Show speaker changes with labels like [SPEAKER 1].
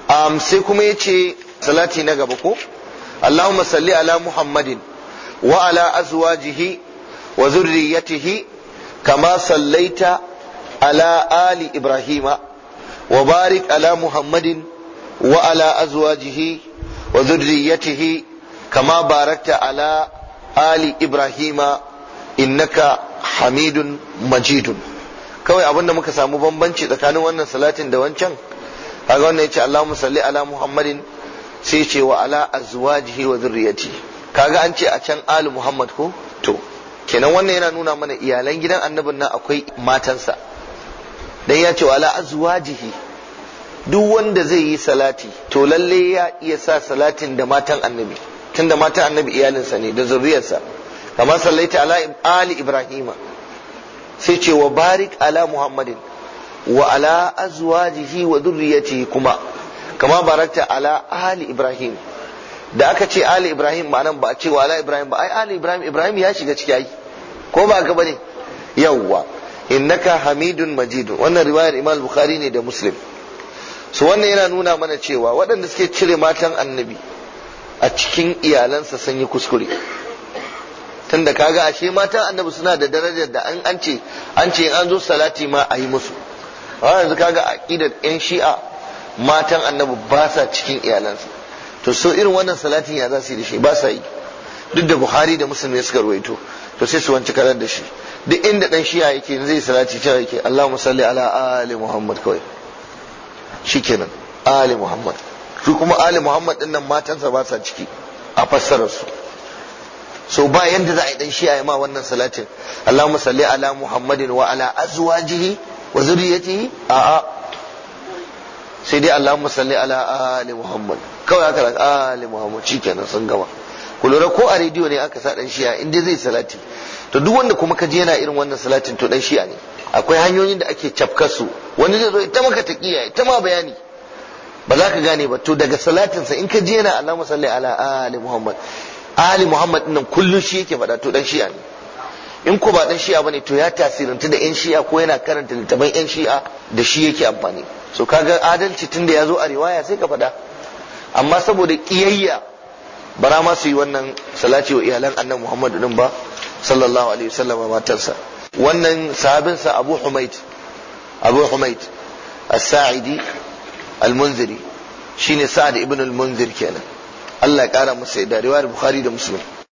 [SPEAKER 1] um, sai kuma ya ce salati na gaba ko Allahumma salli ala Muhammadin wa ala azwajihi wa zurriyatihi kama sallaita ala ali Ibrahima wa barik ala Muhammadin wa ala azwajihi wa zurriyatihi kama barakta ala ali Ibrahima innaka hamidun majidun kawai abin da muka samu bambanci tsakanin wannan salatin da wancan kaga wannan yace Allahumma salli ala Muhammadin sai ce wa ala azwajihi wa dhurriyyati kaga an ce a can ali Muhammad ko to kenan wannan yana nuna mana iyalan gidan annabin nan akwai matansa dan ya ce wa ala azwajihi duk wanda zai yi salati to lalle ya iya sa salatin da matan annabi tunda matan annabi iyalinsa ne da zuriyarsa kamar sallaita ala ali ibrahima sai ce wa barik ala muhammadin wa ala azwajihi wa dhurriyyatihi kuma kama barakta ala ali ibrahim da aka ce ali ibrahim ma'anan ba a ce wa ala ibrahim ba ai ali ibrahim ibrahim ya shiga ciki ai ko ba ka bane yawwa innaka hamidun majidun wannan riwayar imam bukhari ne da muslim su wannan yana nuna mana cewa waɗanda suke cire matan annabi a cikin iyalansa sun yi kuskure tunda kaga ashe matan annabi suna da darajar da an ce an ce an zo salati ma a yi musu a yanzu kaga aqidar yan shi'a matan annabi ba sa cikin iyalansa to so irin wannan salatin ya za su yi da shi ba sa yi duk da buhari da muslim ne suka ruwaito to sai su wanci karar da shi duk inda dan shi'a yake zai salati cewa yake Allahumma salli ala ali Muhammad kawai shikenan ali Muhammad su kuma ali Muhammad din nan matansa ba sa ciki a fassarar su so ba yanda za a yi dan shi'a ya ma wannan salatin Allahumma salli ala Muhammadin wa ala azwajihi wa zuriyatihi a'a sai dai Allahumma salli ala ali Muhammad kawai aka raka ali Muhammad shikenan sun gama ku lura ko a rediyo ne aka sa dan shi'a in dai zai salati to duk wanda kuma ka je yana irin wannan salatin to dan shi'a ne akwai hanyoyin da ake cafkar su wani zai zo ita maka taqiya ita ma bayani ba za ka gane ba to daga salatinsa in ka je yana Allahumma salli ala ali Muhammad ali Muhammad nan kullun shi yake faɗa to dan shi'a ne in ko ba dan shi'a bane to ya tasiranta da yan shi'a ko yana karanta littafin yan shi'a da shi yake amfani so kaga adalci tunda ya zo a riwaya sai ka faɗa amma saboda kiyayya bara ma su yi wannan salati wa iyalan annabi Muhammad din ba sallallahu alaihi wasallam matarsa wannan sahabinsa Abu Humaid Abu Humaid as-Sa'idi al-Munziri shine Sa'ad ibn al-Munzir kenan Allah ya kara masa da riwayar Bukhari da Muslim